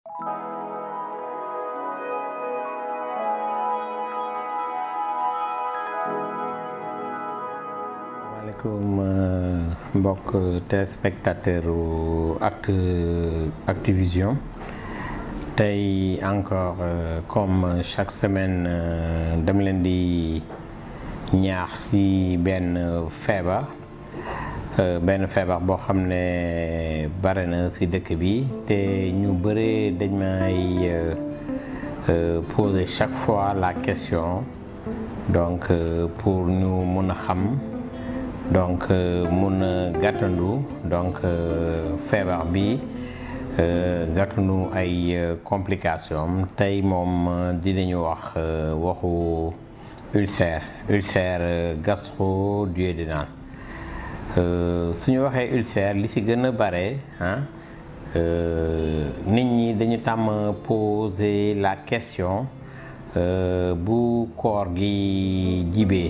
maaleykum mbokk téléspectateur u Actu Activision tey encore comme chaque semaine dama leen di ñaax ci benn feebar benn feebar boo xam ne bare na ci dëkk bi te ñu bëre dañ may poser chaque fois la question donc pour ñu mun a xam donc mun a gàttandu donc feebar bi gàttandu ay complications tey moom dinañu wax waxu ulcère ulcère gastro-duodénal su ñu waxee ulcère li ci gën a bare ah nit ñi dañu tàmm poser la question bu koor gi jibee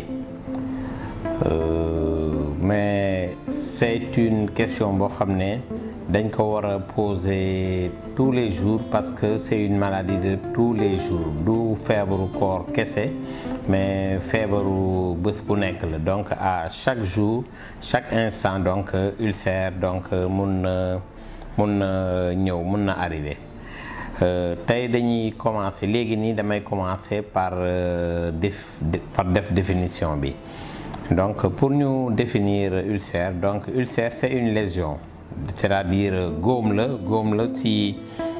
mais c'est une question boo xam ne dañ ko war a poser tous les jours parce que c'est une maladie de tous les jours du feebaru koor kese mais feebaru bés bu nekk la donc à chaque jour chaque instant donc ulcère donc mun na mun na ñëw mun na arriver tey dañuy commencer léegi nii damay commencer par def par def définition bi donc pour ñu définir ulcère donc ulcère c'est une lésion c'est-à-dire góom la góom la ci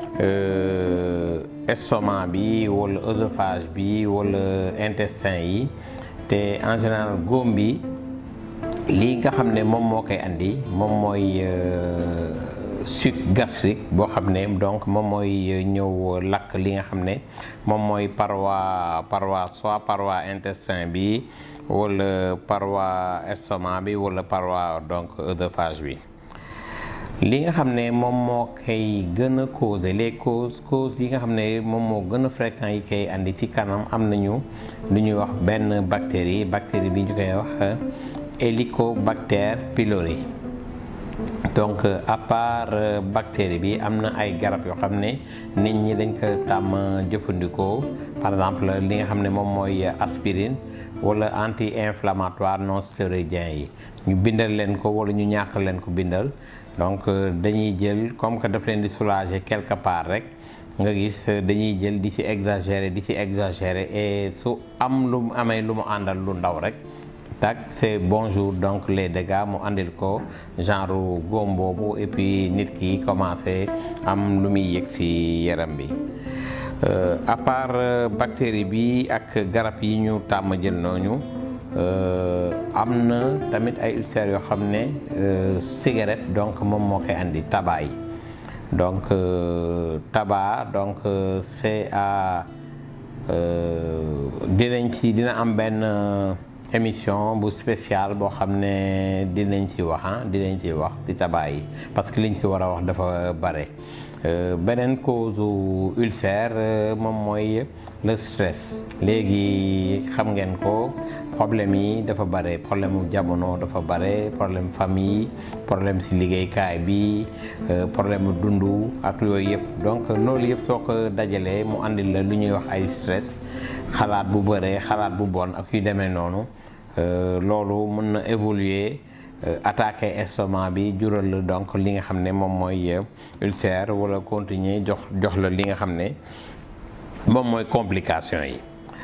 estomac bi wala œsophage bi wala intestin yi te en général góom bi lii nga xam ne moom moo koy andi moom mooy suc gastrique boo xam ne donc moom mooy ñëw lakk li nga xam ne moom mooy paroi paroi soit paroi intestin bi wala paroi estomac bi wala paroi donc œsophage bi li nga xam ne moom moo koy gën a causer les causes causes yi nga xam ne moom moo gën a fréquent yi koy andi ci kanam am nañu lu ñuy wax benn bactérie bactérie bi ñu koy wax Helicobacter pylori donc à part bactérie bi am na ay garab yoo xam ne nit ñi dañ ko tàmm jëfandikoo par exemple li nga xam ne moom mooy aspirine wala anti-inflammatoire non stéroïdien yi ñu bindal leen ko wala ñu ñàkk leen ko bindal donc dañuy jël comme que daf leen di soulager quelque part rek nga gis dañuy jël di ci exagérer di ci exagérer et su am lu mu amee lu mu àndal lu ndaw rek tak c'est bonjour donc les dégâts mu àndil ko genre góom boobu et puis nit ki commencé am lu muy yëg ci yaram bi à part bactérie bi ak garab yi ñu tàmm jël nooñu am na tamit ay ulcères yoo xam ne cigarette donc moom moo koy andi tabac yi donc tabac donc c'est à dinañ ci dina am benn émission bu spéciale boo xam ne dinañ ci wax ah dinañ ci wax ci tabac yi parce que liñ ci war a wax dafa bare beneen cause ulcère moom mooy le stress léegi xam ngeen ko problème yi dafa bare problème mu jamono dafa bare problème famille problème ci liggéeykaay bi problème mu dundu ak yooyu yëpp donc loolu yëpp soo ko dajalee mu andil la lu ñuy wax ay stress xalaat bu bare xalaat bu bon ak yu demee noonu loolu mën na évoluer attaquer estomac bi jural la donc li nga xam ne moom mooy ulcère wala continuer jox jox la li nga xam ne moom mooy complication yi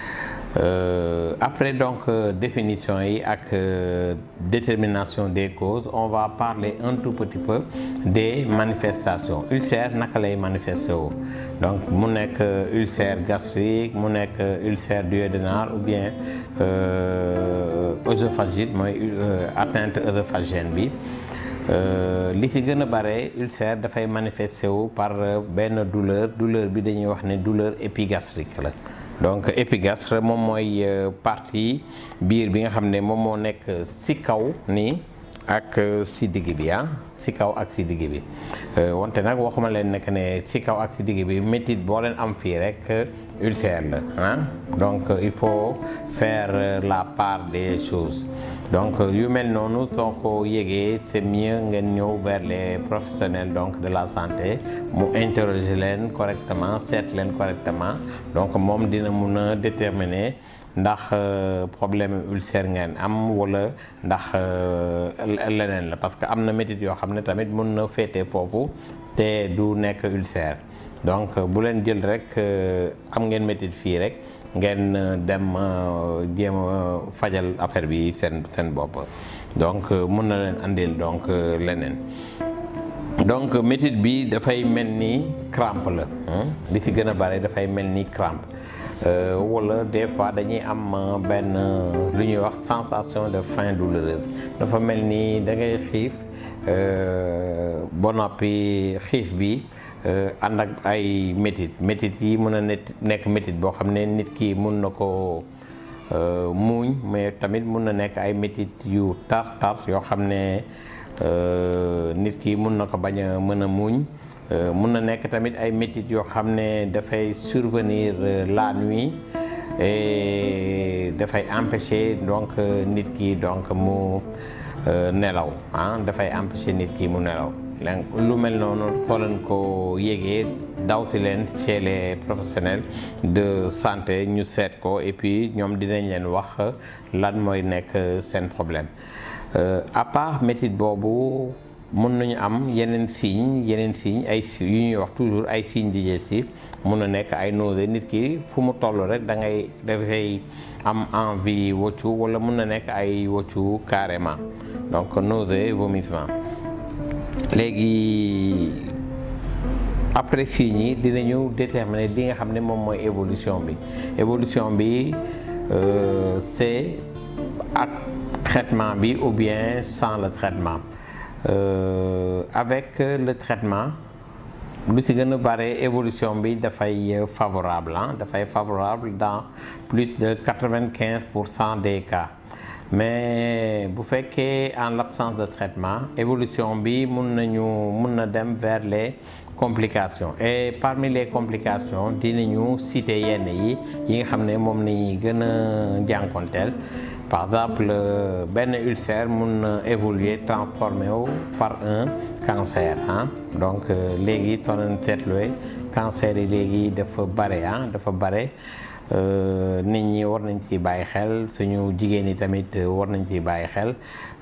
après donc définition yi ak détermination des causes on va parler un tout petit peu des manifestations ulcère naka lay manifesté wu donc mu nekk ulcère gastrique mu nekk ulcère duodénal ou bien œsophagite mooy atteinte œsophagienne bi li ci gën a bare ulcère dafay manifesté wu par benn douleur douleur bi dañuy wax ne douleur épigastrique la donc épigastre moom mooy partie biir bi nga xam ne moom moo nekk ci kaw nii ak si digg bi ah si kaw ak si digg bi wante nag waxuma leen nekk ne si kaw ak si digg bi métit boo leen am fii rek ulcère la ah donc il faut faire la part des choses donc yu mel noonu soo ko yëgee c'est mieux ngeen ñëw vers les professionnels donc de la santé mu interroger leen correctement seet leen correctement donc moom dina mun a déterminer ndax problème ulcère ngeen am wala ndax leneen la parce que am na métit yoo xam ne tamit mun na féete foofu te du nekk ulcère donc bu leen jël rek am ngeen métit fii rek ngeen dem jéem a fajal affaire bi seen seen bopp donc mun na leen andil donc leneen donc métit bi dafay mel ni crampe la li ci gën a bare dafay mel ni crampe wala des fois dañuy am benn lu ñuy wax sensation de faim douloureuse dafa mel ni da ngay xiif ba noppi xiif bi ànd ak ay métit métit yi mën a nekk métit boo xam ne nit ki mun na ko muuñ mais tamit mun na nekk ay métit yu tar tar yoo xam ne nit ki mun na ko bañ a mën a muuñ mun na nekk tamit ay métit yoo xam ne dafay survenir la nuit et dafay empêcher donc nit ki donc mu nelaw ah dafay empêcher nit ki mu nelaw lu mel noonu soo leen ko yégee dawsi leen chez les professionnels de santé ñu seet ko et puis ñoom dinañ leen wax lan mooy nekk seen problème à part métit boobu mun nañu am yeneen signes yeneen signes ay yu ñuy wax toujours ay signes digestifs mun na nekk ay nausées nit ki fu mu toll rek da ngay dafay am envie woccu wala mun na nekk ay woccu carrément donc nausées vomissement léegi après signes yi dinañu déterminer li nga xam ne moom mooy évolution bi évolution bi c'est ak traitement bi ou bien sans le traitement Euh, avec le traitement lu ci gën a bare évolution bi dafay favorable ah dafay favorable dans plus de quatre-vingt-quinze pour cent des cas mais bu fekkee en l'absence de traitement évolution bi mun nañu mun na dem vers les complications et parmi les complications dinañu citer yenn yi yi nga xam ne moom nañuy gën a jànkonteel par exemple benn ulcère mun na évoluer transformé wu par un cancer ah donc léegi soo leen seetluwee cancer yi léegi dafa bare ah dafa bare nit ñi war nañ ci bàyyi xel suñu jigéen yi tamit war nañ ci bàyyi xel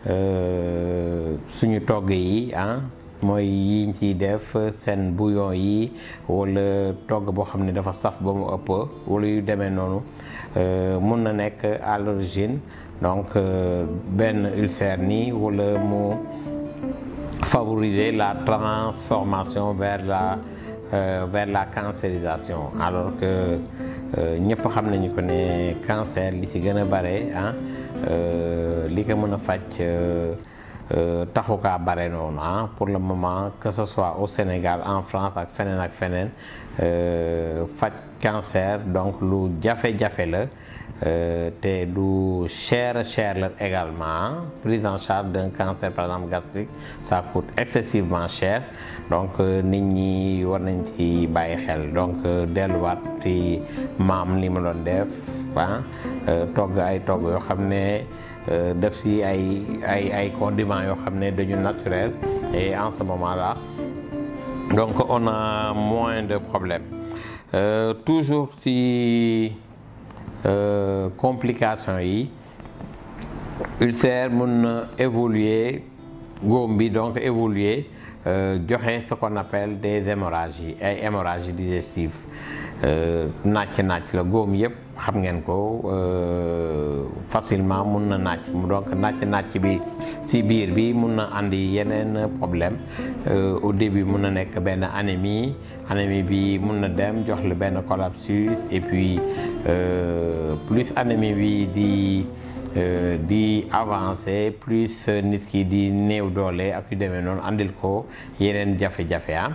suñu togg yi ah mooy yiñ ciy def seen bouillon yi wala togg boo xam ne dafa saf ba mu ëpp wala yu demee noonu mun na nekk à l'origine donc benn ulcère nii wala mu favoriser la transformation vers la euh, vers la cancérisation alors que ñëpp xam nañu ko ne cancer li ci gën a bare ah li ko mën a faj taxu kaa bare noonu ah pour le moment que ce soit au Sénégal en France ak feneen ak feneen faj cancer donc lu jafe-jafe la te lu cher cher la également prise en charge d'un cancer par exemple gastrique ça coûte excessivement cher donc nit ñi war nañ ci bàyyi xel donc delluwaat ci maam li ma doon def ah togg ay togg yoo xam ne def si ay ay ay condiments yoo xam ne dañu naturel et en ce moment là donc on a moins de problèmes euh, toujours ci euh, complications yi ulcère mun na évoluer góom bi donc évoluer joxe ce qu'on appelle des hémorragies ay hémorragies digestives nàcc nàcc la góom yëpp xam ngeen ko facilement mun na nàcc donc nàcc nàcc bi ci biir bi mun na andi yeneen problème au début mun na nekk benn anémie anémie bi mun na dem jox la benn collapsus et puis plus anémie bi di di avancer plus nit ki di néew doole ak yu demee noonu andil ko yeneen jafe-jafe ah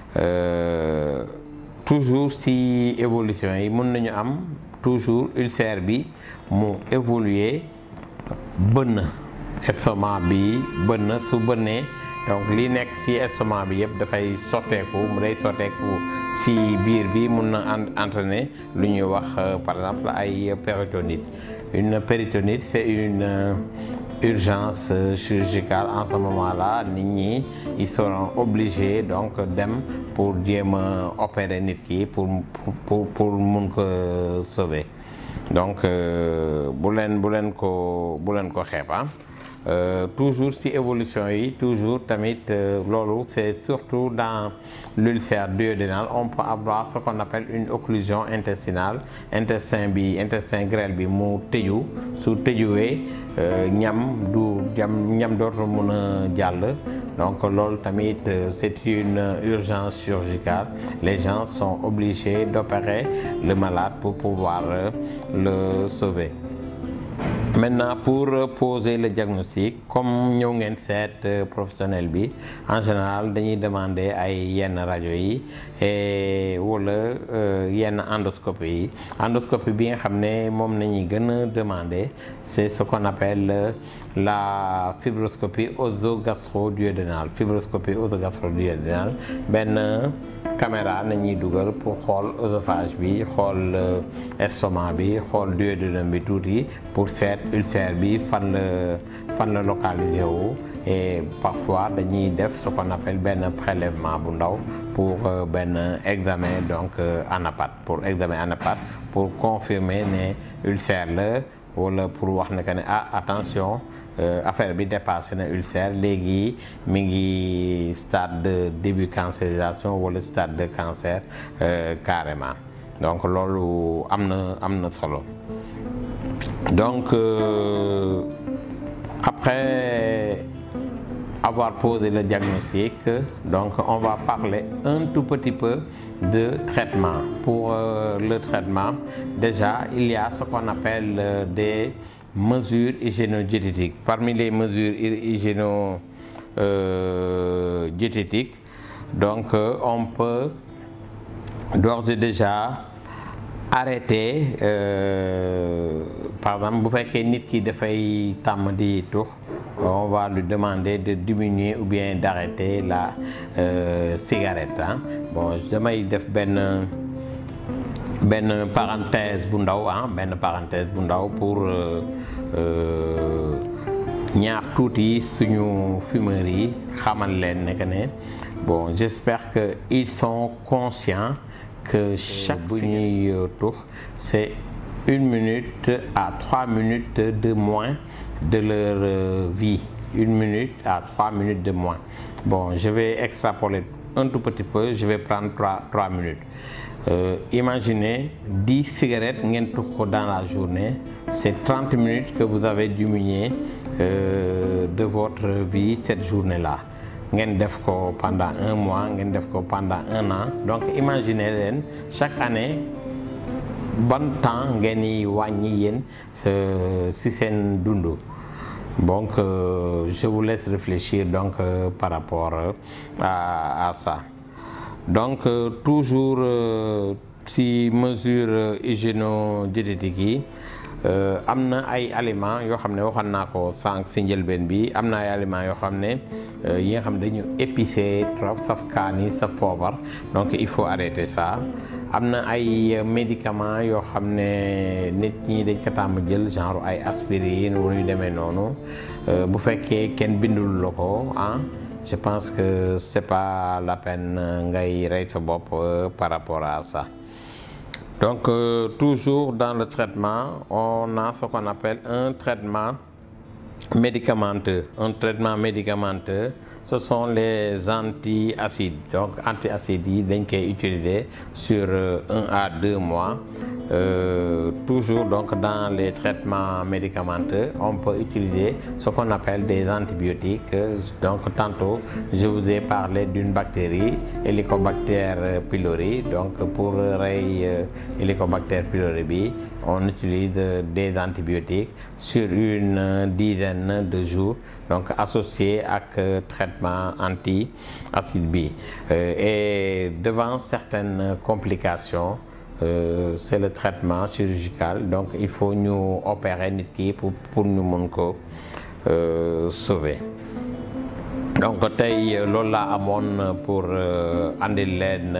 toujours ci évolution yi mën nañu am toujours ulcère bi mu évoluer bënn estomac bi bënn su bënnee donc li nekk ci estomac bi yëpp dafay sotteeku mu day sotteeku ci biir bi mun na entraîner lu ñuy wax par exemple ay péritonite une péritonite c'est une urgence chirurgicale en ce moment-là nit ñi ils seront obligés donc dem pour jéem a opérer nit ki pour pour pour mun ko sauver donc bu leen bu leen ko bu leen ko xeeb Euh, toujours ci évolution yi toujours tamit euh, loolu c'est surtout dans l'ulcère duodénal on peut avoir ce qu'on appelle une occlusion intestinale intestin bi intestin grêle bi mu tëju su tëjuwee ñam du ñam ñam dootul mën a jàll donc loolu tamit c'est une urgence chirurgicale les gens sont obligés d'opérer le malade pour pouvoir le sauver maintenant pour poser le diagnostic comme ñëw ngeen seet professionnel bi en général dañuy demander ay yenn rajo yi et wala yenn endoscopie yi endoscopie bi nga xam ne moom nañuy gën a demander c'est ce qu'on appelle la fibroscopie œsogastro-duodénale fibroscopie œsogastro-duodénale benn caméra nañuy dugal pour xool œsophage bi xool estomac bi xool duodénum bi tuuti pour seet ulcère bi fan la fan la localisé wu et parfois dañuy def ce qu'on appelle benn prélèvement bu ndaw pour benn examen donc anapathe pour examen anapathe pour confirmer ne ulcère la wala pour wax ne que ne ah attention affaire bi dépassé na ulcère léegi mi ngi stade de début cancérisation wala stade de cancer carrément donc loolu am na am na solo donc euh, après avoir posé le diagnostic donc on va parler un tout petit peu de traitement pour euh, le traitement déjà il y a ce qu'on appelle euh, des mesures hygiéno-diététiques parmi les mesures hygiéno-diététiques donc on peut d'ores et déjà arrêter euh, par exemple bu fekkee nit ki dafay tàmm di tux on va lui demander de diminuer ou bien d'arrêter la euh, cigarette ah bon damay def benn benn parenthèse bu ndaw ah benn parenthèse bu ndaw pour ñaax tuuti suñu fumeurs yi xamal leen ne que ne bon j'espère que ils sont conscients que chaque bu ñuy tux c'est une minute à trois minutes de moins de leur euh, vie une minute à trois minutes de moins bon je vais extrapoler un tout petit peu je vais prendre trois trois minutes euh, imaginez dix cigarettes ngeen tux ko dans la journée c'est trente minutes que vous avez diminué euh, de votre vie cette journée-là ngeen def ko pendant un mois ngeen def ko pendant un an donc imaginez leen chaque année ban temps ngeen yi wàññi yéen si seen dund donc euh, je vous laisse réfléchir donc euh, par rapport euh, à, à ça donc toujours si mesure hygiéno-diététique yi am na ay aliments yoo xam ne waxoon naa ko sànq si njëlbeen bi am na ay aliments yoo xam ne yi nga xam ne dañu épicé trop saf kaani saf poobar donc il faut arrêter ça am na ay médicaments yoo xam ne nit ñi dañ ko tàmm jël genre ay aspirine wala yu demee noonu bu fekkee kenn bindul la ko ah je pense que c'est pas la peine ngay rey sa bopp par rapport à ça donc euh, toujours dans le traitement on a ce qu'on appelle un traitement médicamenteux un traitement médicamenteux ce sont les antiacides donc antiacides yi dañ koy utiliser sur un à deux mois euh, toujours donc dans les traitements médicamenteux on peut utiliser ce qu'on appelle des antibiotiques donc tantôt je vous ai parlé d'une bactérie Helicobacter pylori donc pour rey Helicobacter pylori bi on utilise des antibiotiques sur une dizaine de jours donc associé ak traitement anti-acide bi et devant certaines complications euh, c'est le traitement chirurgical donc il faut ñu opérer nit ki pour pour ñu mun ko sauver donc tey loolu laa amoon pour andil leen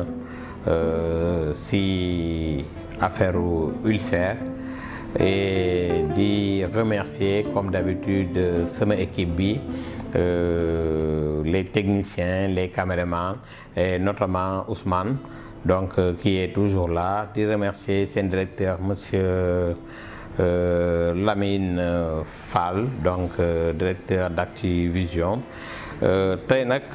si affaire ulcère et di remercier comme d'habitude sama équipe bi euh, les techniciens les caméramans et notamment Ousmane donc euh, qui est toujours là di remercier seen directeur monsieur euh, Lamine Fall donc directeur d'Activision tey nag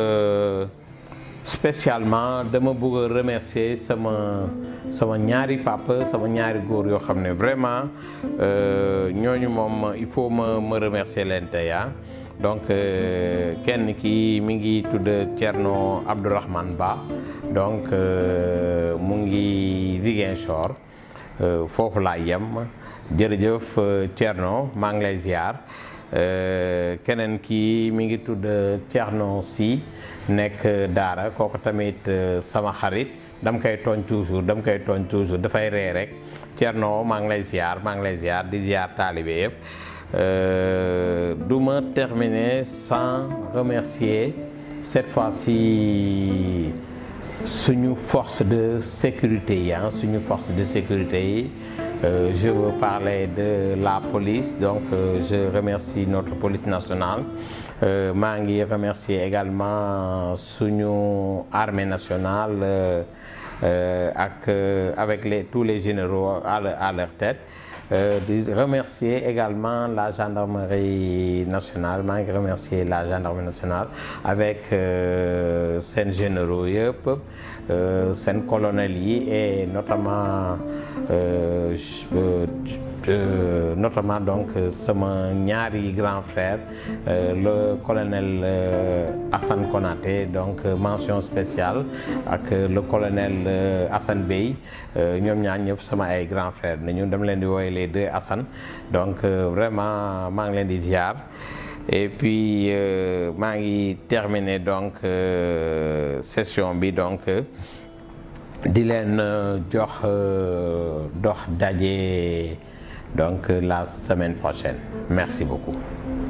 spécialement dama bëgg a remercier sama sama ñaari papa sama ñaari góor yoo xam ne vraiment ñooñu moom il faut ma ma remercier leen tey donc kenn ki mi ngi tudd Thierno Abdourahmane Ba donc mu ngi Ziguinchor foofu laa yem jërëjëf Thierno maa ngi lay ziar keneen ki mi ngi tudd Thierno Sy nekk Daara kooku tamit sama xarit dam koy tooñ toujours dam koy tooñ toujours dafay ree rek Thierno maa ngi lay ziar maa ngi lay ziar di ziar taalibe yëpp du ma terminer sans remercier cette fois-ci suñu force de sécurité yi suñu force de sécurité yi je veux parler de la police donc je remercie notre police nationale maa ngi remercier également suñu armée nationale ak avec les tous les généraux à leur, à leur tête di remercier également la gendarmerie nationale maa ngi remercier la gendarmerie nationale avec seen généraux yëpp seen colonel yi et notamment Euh, notamment donc sama ñaari grand frère euh, le colonel euh, Assane Konaté donc mention spéciale ak le colonel Assane Bey ñoom ñaar ñëpp sama ay grand frère nañu dama leen di wooye les deux Assane donc vraiment maa ngi leen di ziar et puis maa ngi terminer donc session bi donc di leen jox dox daje donc la semaine prochaine merci beaucoup